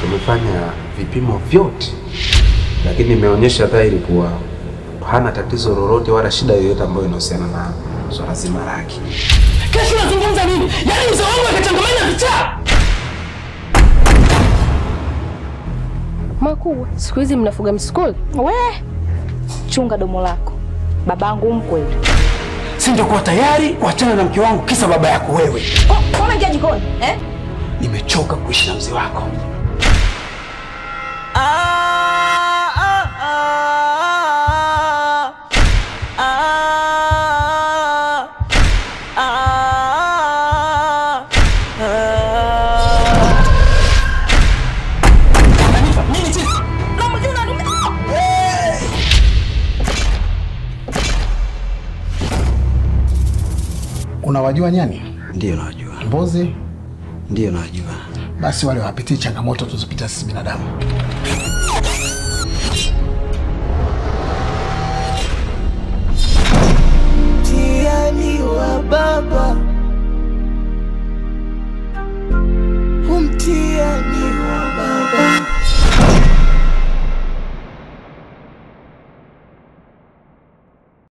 Tumefanya vipimo vyote, lakini imeonyesha dhahiri kuwa hana tatizo lolote wala shida yoyote ambayo inahusiana na swala zima lake. Kesho unazungumza nini? Yaani mzee wangu akachangamana vichaa. Makubwa, siku hizi mnafuga msukuli? We chunga domo lako, babangu mkweli. Si ndio kuwa tayari kuachana na mke wangu kisa baba yako wewe. Unaingia jikoni eh? Nimechoka kuishi na mzee wako. Unawajua nyani? Ndiyo najua, Mbuzi? ndiyo najua. Basi wale hawapitii changamoto tuzopitia sisi binadamu.